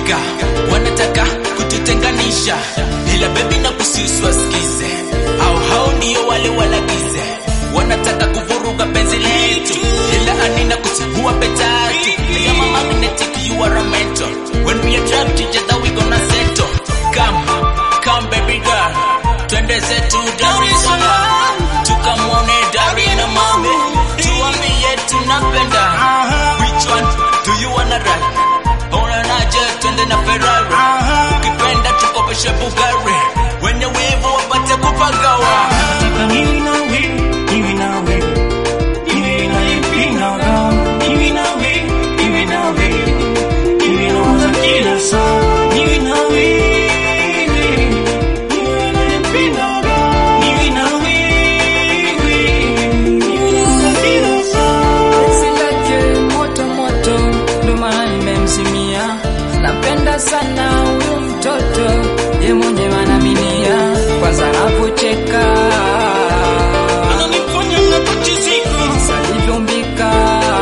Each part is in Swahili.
Afrika wanataka kututenganisha, ila bebi na kusiusi wasikize, au hao ndio wale walagize, wanataka kuvuruga penzi letu, ila anina kuchagua betatu. Kama magnetic you are a mentor, when we attract each other we gonna settle. Come, come baby girl, twende zetu Dar es Salaam, tukamwone Dari na Mame, tuambie tunapenda. Which one do you wanna ride? Unaonaje twende na Ferrari? Ukipenda tukopeshe Bugatti, wenye wivu wapate kupagawa. Nataka niwe na wewe, niwe na wewe, niwe na nipindaga. Niwe na wewe, niwe na wewe, niwe nawaza kila saa. Niwe na wewe, niwe na nipindaga. Niwe na wewe, niwe nawaza kila saa. Penzi lake moto moto, ndo maana nimemzimia. Napenda sana huyu mtoto, ye mwenyewe anaminia, kwanza anapocheka Ananifanya napachizika. alivyombika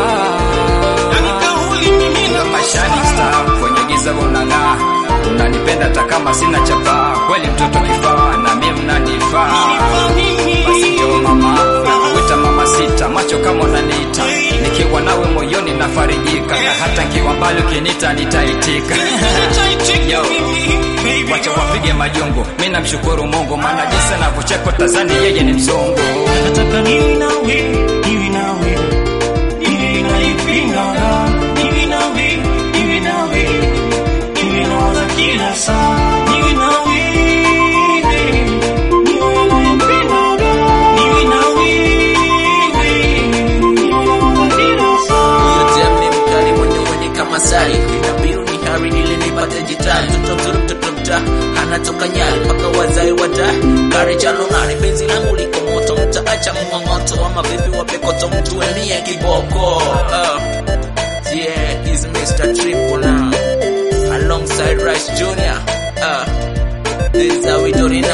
Yani kauli mimi na Shining star kwenye giza unang'aa, unanipenda hata kama sina chapaa. Kweli mtoto kifaa na mimi mnanifaa. Basi ndio mama, nakuita mama sita, macho kama unaniita, nikiwa nawe moyoni nafarijika, na hata nkiwa mbali ukiniita nitaitika. Yo, wacha wapige majongo, mi namshukuru Mungu, maana jinsi anavyocheka tazani yeye ni mzungu. Nataka niwe na wewe, niwe na wewe, niwe na nipindaga. Niwe na wewe, niwe na wewe, niwe nawaza kila saa. Niwe na wewe, niwe na nipindaga. Niwe na wewe, niwe nawaza kila saa. Huyo dem ni mkali mwenye mwenye kama sari, inabiru ni hari ili nipate jitari. Mtoto mzuri mtoto mta anatoka nyali mpaka wazae wata kari chalo ngari, penzi langu liko moto, mtaacha mng'ong'oto ama vipi wapekoto, mtu enie kiboko. Uh, yeah, he's Mr. Triple now alongside Rice Jr. Uh, this is how we do it